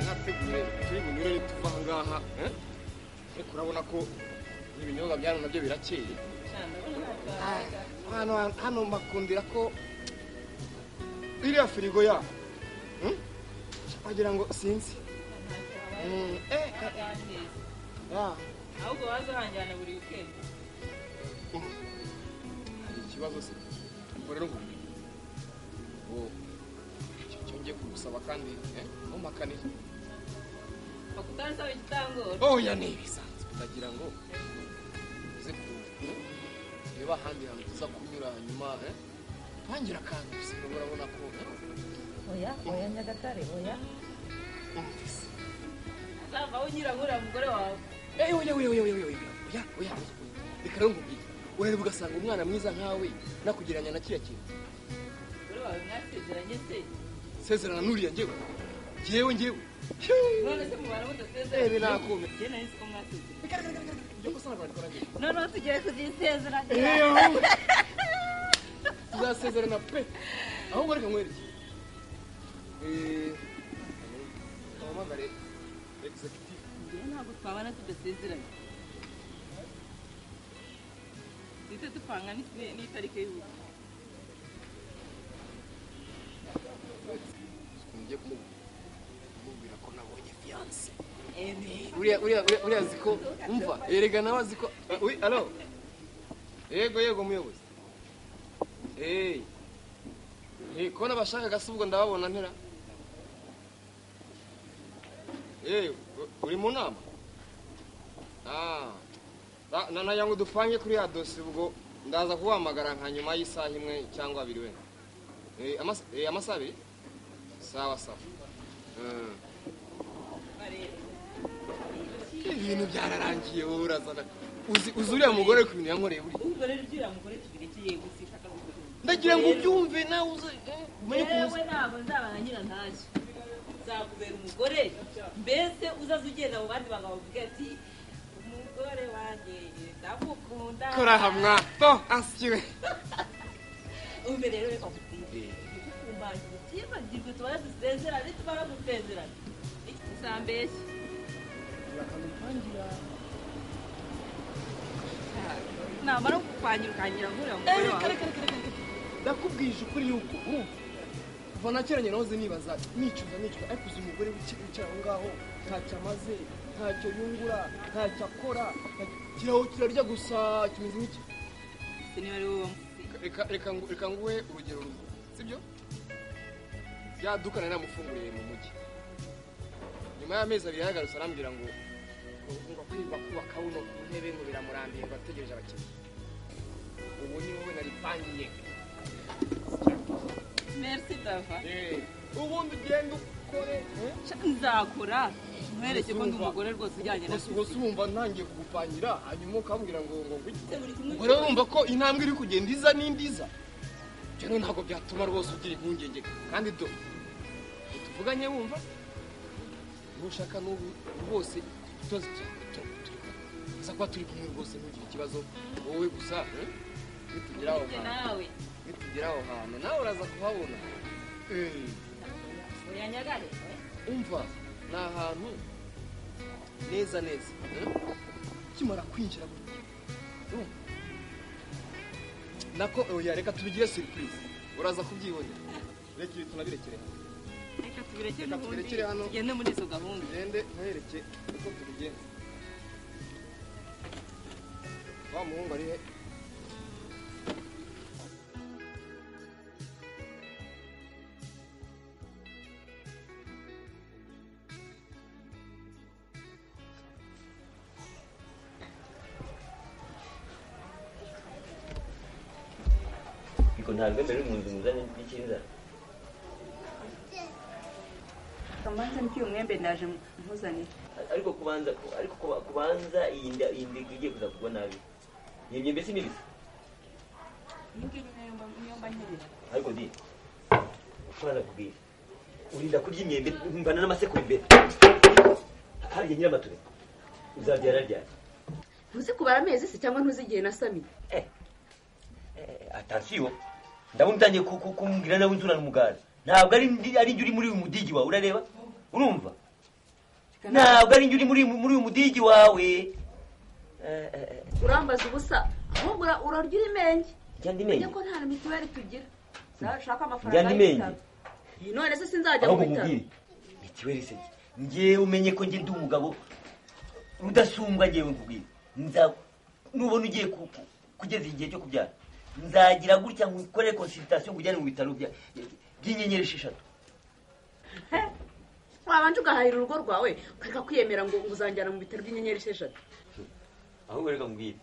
hateguye turi bunyurane tuva aha ngaha eh? ariko urabona ko ibinyobwa byano nabyo birakeye Ah, hano hano mbakundira ko iriya firigo ya hmm? wagira ngo sinzi Mm, eh, ah, ahubwo waza uhangirana buri wikendi hari ikibazo se ubwo rero ubu ubu icyo cyo ngiye kugusaba kandi eh, ntumpakanire bakutansaba igitangoro oya ni ibisanzwe ndagira ngo uze ku reba ahandi hantu tuza kunyura hanyuma eh, ntangira akantu gusa urabona ko oya oya nyagatare oya eh, uzavaho unyura nk'uriya mugore wawe Eyi oya oya oya oya oya oya oya reka rero nkubwire urareba ugasanga umwana mwiza nkawe nakugereranya na kiriya kintu umugore wawe mwasezeranye se sezerana n'uriya njyewe njyewe njyewe none se mubana Eh, mudasezeranye binakume. njye nari nzi ko mwasezeranye njye ko usanga barikora njyewe noneho tugiye kuzisezeranya eyo tuzasezerana pe ahubwo reka nkwereke Eh, uhamagare executive njyewe ntabwo twabana tudasezeranye duhita dupanga n'it- n'itariki y'ubukwe njye kumubwira ko nabonye fiance Eh, uriya uriya uriya uriya azi ko umva erega nawe azi ko Ah, oui, alo yego yego muyobozi eyi ntiko n'abashakaga se ubwo ndababona mpera eyi u- uri mu nama Ah, na- na nagira ngo dupange kuri ya dosiye ubwo ndaza kuhamagara nka nyuma y'isaha imwe cyangwa abiri wenda Eh, amas- eh, amasaha abiri sawa sawa Mm. bareba. ibintu byararangiye wowe urazana uzi uzi uriya mugore ku bintu yankoreye buriya ubwo rero uriya mugore tubirekeye gusa ishaka gukora ndagira ngo ubyumve nawe uze eh, umenye ukuntu uzi yewe ntabwo nzabana nyira ntacyo nzakubera umugore mbese uzaza ugenda mu bandi bagabo uvuge ati umugore wanjye ndamukunda kora hamwa to asikiwe ubu rero reka kutire dukumbanje ubyibagirwe tubare dusezerane tubara dusezerane Iki uzambeshye namara kukwangira ukangira nkuriya mugore wawe ndakubwije ukuri yuko uh, kuva na kera nyina hoze nibaza nicuza nicuza ariko uzi umugore wica- wicara aho ngaho ntacyo amaze ntacyo yungura ntacyo akora ntacyo- kiraho kirarya gusa kimeze nk'iki se niba ari wowe wamusize reka reka ngu- reka nguhe urugero rumwe sibyo rya duka nari namufunguriye mu mujyi nyuma y'amezi abiri yahagarutse arambwira ngo ngo kwiba kubaka uno ku ntebe ngo biramurambiye ngo ategereje abakiriya ubu ni wowe nari pangiye merci dava ubundi ugenda ukore eh? nzakora nkwereke ko ndi umugore rwose ujyanye na gusa gusa wumva ntangiye kugupangira hanyuma ukambwira ngo ngo ngwiki se buri ubwo kimwe rero urumva ko intambwe iri kugenda iza n'indi iza ibyo rero ntabwo byatuma rwose ugira impungenge kandi do ntituvuganye wumva nushaka n'ubu rwose tuzi tuza kuba turi kumwe rwose ntugire ikibazo wowe gusa eh? nitugera aho njye hantu nawe nitugera aho hantu nawe uraza kuhabona Eh, oya nyagare umva ni ahantu neza neza eh? ukimara kwinjira gutya urumva nako oya reka tubigire surprise uraza kubyibonera reka ibi tunabirekere reka tubireke Reka n'ubundi tubirekere hano. tugende muri izo gahunda tugende nkwereke uko tubigenza wa muhungu ari he ariko ntabwo mbere mu nzu muzanye n'ikiza kamanza n'icyuye umwembe ndaje nkuzanira ariko kubanza ariko kuba- kubanza iyi nda iyi nda igiye kuza kugwa nabi iyo myembe si mibisi iyi ngiyi niyo mba- niyo mba nkenera ariko di kubanza kubwira urinda kurya imyembe mbana n'amasekuru imbere harya nyiramatube uzabyara ryari ntuzi kubara amezi se cyangwa ntuzi igihe nasamiye Eh, eh, atansiyo ndabona utangiye ku- ku- kumbwira nawe inzurana umugara ntabwo ari ndi- ari njye uri muri uyu mudigi wawe urareba urumva ntabwo ari njye uri muri muri uyu mudigi wawe Eh, eh, eh, urambaza ubusa ahubwo ura- urarya urimenge njya ndi ujya menye ko nta na mituweli tugira nshaka Njya amafaranga ndi menye y'ibitaro Iyi none se sinzajya aho mu bitaro nkubwire mituweli se njye umenye ko njye ndi umugabo udasumbwa njyewe nkubwire nza nubona ugiye ku- ku- kugeza igihe cyo kubyara nzagira gutya nkukore konsultation nkujyane mu bitaro bya- by'inyenyeri esheshatu wabanje ugahahira urugo rwawe ukareka kwiyemera ngo uzanjyana mu bitaro by'inyenyeri esheshatu ahubwo reka mubwire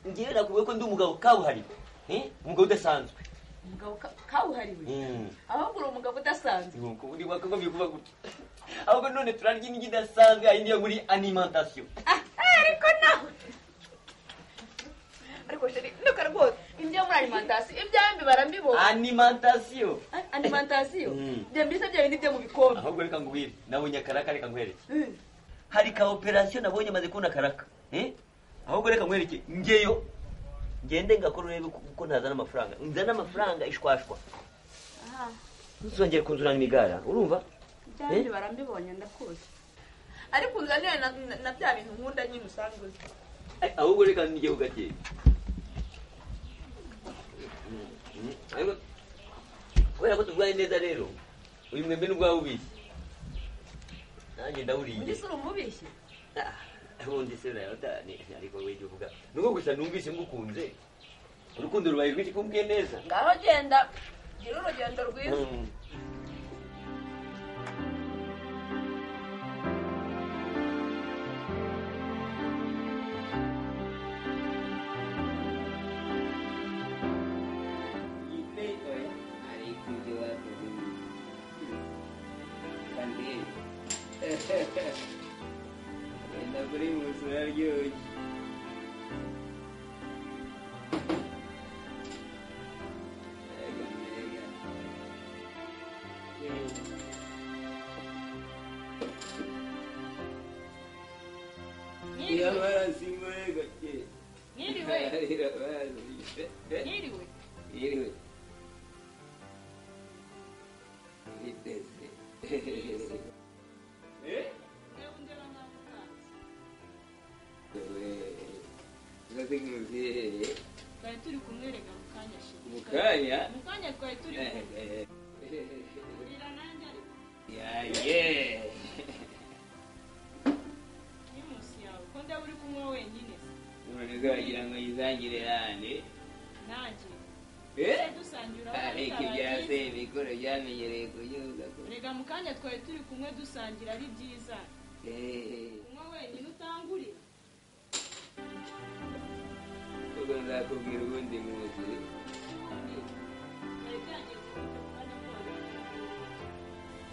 njyewe nakubwiye ko ndi umugabo kabuhariwe eh? umugabo udasanzwe umugabo ka- kawuhariwe Mm. ahubwo uri umugabo udasanzwe Nuko uri wakagombye kuba gutya ahubwo none turarya indyo idasanzwe yindi yo muri alimentation Ah, eh, ariko nawe ariko sheri nuka rwose indyo muri alimantasiyo ibyawe mbibara mbibona alimentation Ah, alimantasiyo Mm. bya mbese bya bindi byo mu bikombe ahubwo reka ngubwire nabonye akaraka reka nkwereke Mm. hari ka operation nabonye maze kubona akaraka eh? ahubwo reka nkwereke ngeyo ngende ngakora urebe ko- ko ntazana amafaranga nzana amafaranga ishwashwa Aha. ntuzongere kunzurana imigara urumva Eh? byandi barambibonye ndakuzi ariko unzanire na, na, na bya bintu nkunda nyine usanzwe uzi ahubwo reka njye ugakeye ariko kubera ko turwaye neza rero uyu mwembe n'ubwawe ubizi nanjye ndawuriye uri umubishyi Ah, ubundi se nayo ta- ni- ni- ariko we jya uvuga nuko gusa numvise ngukunze urukundo rubaye rwinshi kumbwiye neza ngaho genda gira urugendo rwiza Mm. Nyiriwe, nyiriwe, Nyiriwe. nyiriwe. Yiriwe. Yiteze. Eh? Ndabundira amafaranga. Ewe. Uzaze nk'umubyeyi. twari turi kumwereka mu kanya ashize Mu kanya? mu kanya twari turi Eh, kumwereka eh. nanjye ariko Ya, yeah. nimusi yawe ko ndaba uri kunywa wenyine se None uzagira ngo yizangire hande. nanjye Eh? tujye dusangira aho Ariko bitabaye ibya byiza. sebikuru byamenyereye kubyuka ku- rega mu kanya twari turi kumwe dusangira ari byiza Eh. kunywa wenyine utangurira Ubwo nzakubwira ubundi munsi. twari turangiye kuvuga mu kanya kose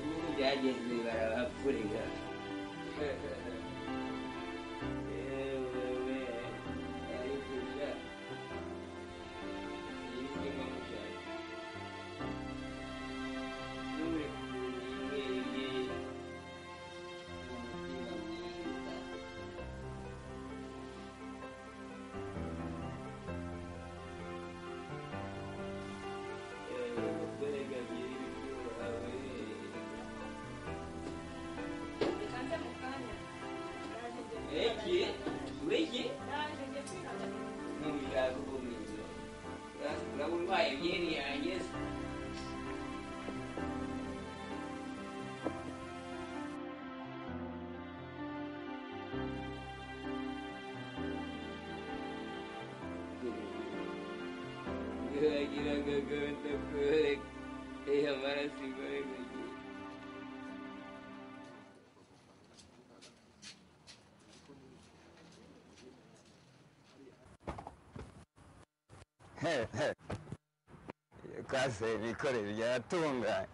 Ubu byagenze barabapfurira. Ewewe, ariko sha, iyi si mpamvu sha. Nure kuyirebye, umutima mwiza. Ewe, dore gabiri byuhawe. reka nze mu kanya Naje njye Ureke, ureke, Naje njye kwihangana. ntubishaka uko mwiza. Ura- Uraba urwaye byeri yanjye se. Uragira ngo agahinda kore, aya maraso ikore ku gihe. kase bikore byaratunganye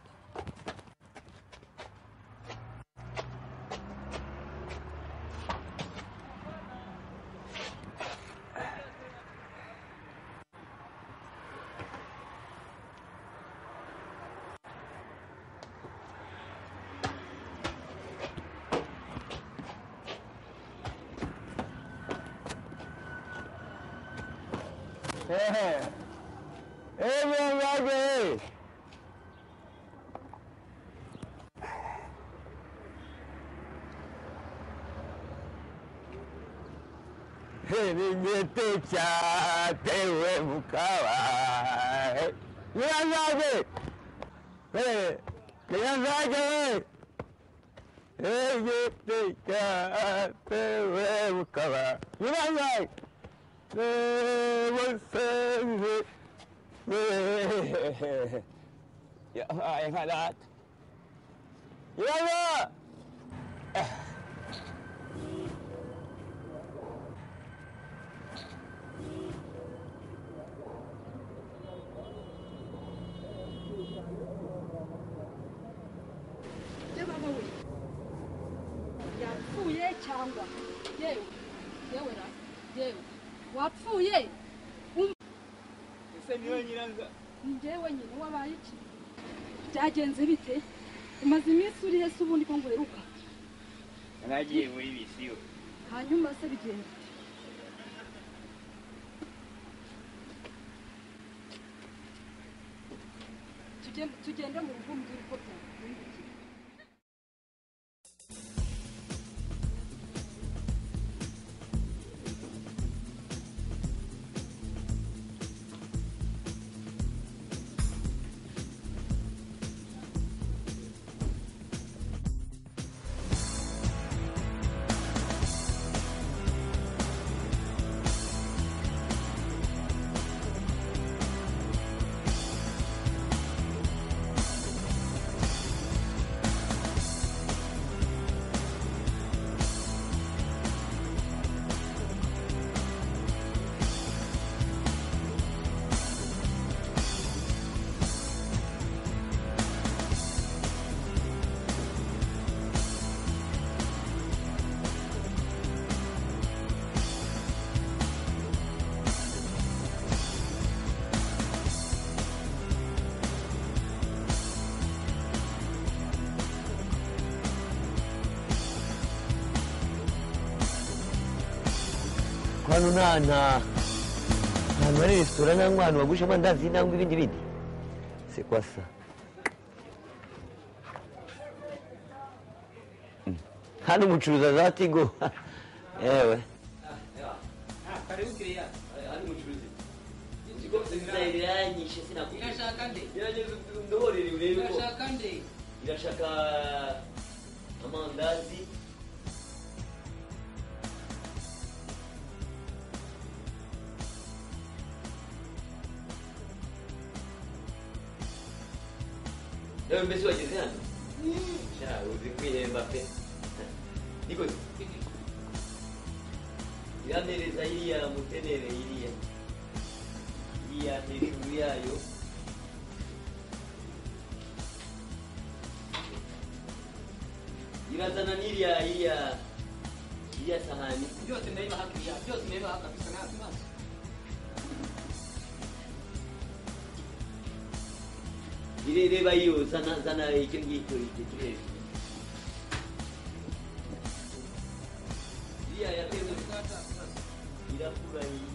Hey. Everybody! ibigete cyatewe mu kabaye nyiranzaje nyiranzaje ibigete cyatewe mu kabaye nyiranzaje musenzi yabaye nka data nyiranzaje yapfuye cyangwa yewe yewe ra yewe wapfuye ese niwe nyiranza ni njyewe nyine wabaye iki byagenze bite umaze iminsi urihe se ubundi ko nguheruka naragiye muri bisiyo hanyuma se bigenda tugende tugende mu rugo mbwira uko byagenze kwano nta nta ahantu hari resitora cyangwa ahantu bagurisha amandazi cyangwa ibindi bindi se kwa sa Mm. hano umucuruza za tigo yewe karibu kiriya hano umucuruzi iranyishe sinakubwira irashaka nde gerageza ndoborere urebe ko irashaka nde irashaka amandazi nawe mbese wageze hano sha uzi kwihemba pe nikoze iramereza iriya mutenere iriya iriya hejuru yayo irazana n'iriya iriya iriya sahani byose ndabibaha kiriya byose ndabibaha kabisa nta kibazo irereba iyo zana zana icyo ngicyo icyo kiri hejuru iriya yateze irakura iyi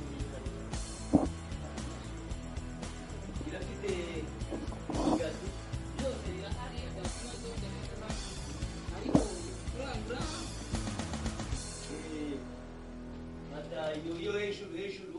irafite igati byose birahari nta kibazo ndabikora ariko kurangura eh, fata iyo iyo hejuru hejuru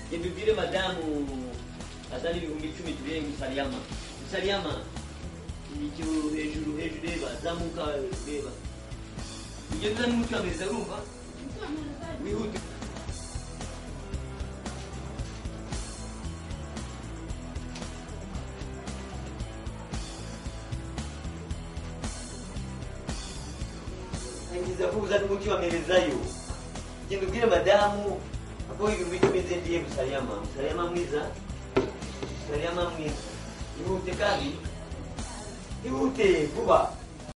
genda ubwire madamu azana ibihumbi icumi tubihe musariyama musariyama icyo hejuru hejuru reba zamuka reba ugenda n'umucamiriza urumva wihute ngiza ko uzana umucamirizayo genda ubwire madamu ako ibintu bikomeze ndiye musariyama musariyama mwiza musariyama mwiza ihute kandi ihute vuba